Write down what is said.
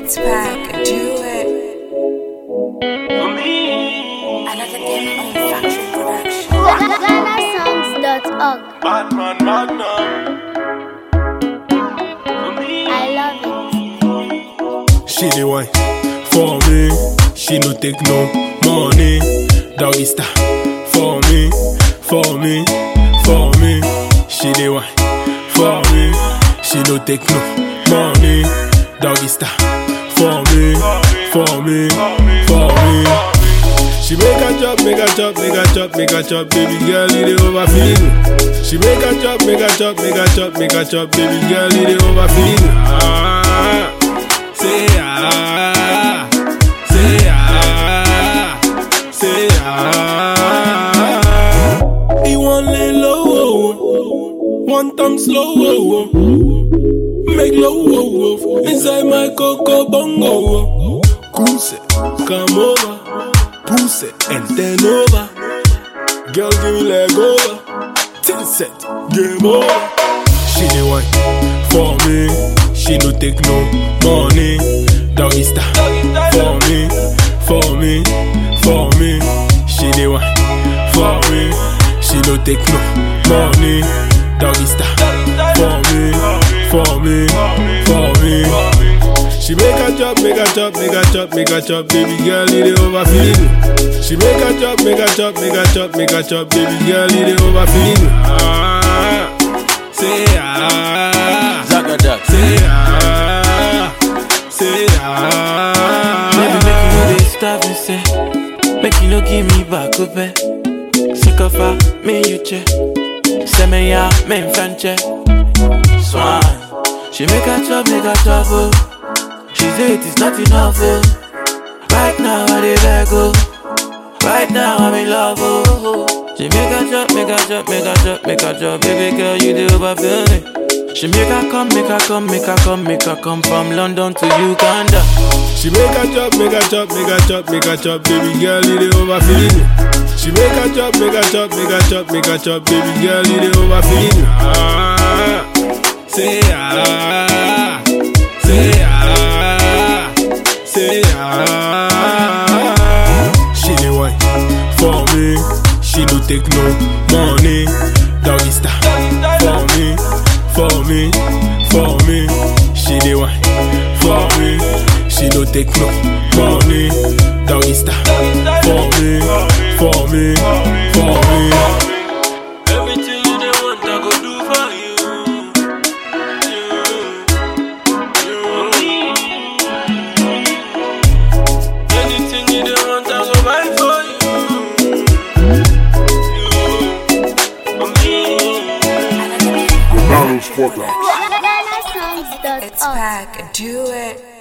It's back, do it. For me, Another game on Factory Production. GhanaSongs.org. Batman Magnum. For me, I love it. She the one for me. She no take no money. Doggy style for me, for me, for me. She the one for me. She no take no money. Doggy style for me, for me, for me. She make a chop, make a chop, make a chop, make a chop, baby girl, it overfeed me. She make a chop, make a chop, make a chop, make a chop, baby girl, it overfeed me. Ah, say ah, say ah, say ah. He want lay low, one time slow, make low inside my coco bongo. Goose, come over, push it and then over. Girl, give me leg over, till set, game over. She the one for me. She no take no money. Doggy style for me, for me, for me. She the one for me. She no take no money. Doggy style for me, for me, for me. She make a chop, make a chop, make a chop, make a chop, baby girl, it overfeed me. She make a chop, make a chop, make a chop, make a chop, baby girl, it overfeed me. Ah, say ah, Zagadat. say ah, say ah. Baby, make you no dey starve me, say. Make you no give me back up, eh. Sick of her, me you che. Say me ya, me in French, Swan. She make a chop, make a chop, oh. She say it is not enough, oh. Right now I dey beg, oh. Right now I'm in love, oh. She make a chop, make a chop, make a chop, make a chop, baby girl, you dey overfill me. She make her come, make her come, make her come, make her come from London to Uganda. She make a chop, make a chop, make a chop, make a chop, baby girl, it overfeed me. She make a chop, make a chop, make a chop, make a chop, baby girl, it overfeed me. Ah, say ah, say ah, say ah. She the one for me. She no take no money. Doggy style for me, for me, for me. She the one for me. She no take no money. Doggy style for me, for me, for me. Everything you dey want, I go do for you. Anything you dey want, I go buy for you. For me. Another game on GhanaSongs.org. It's back, do it.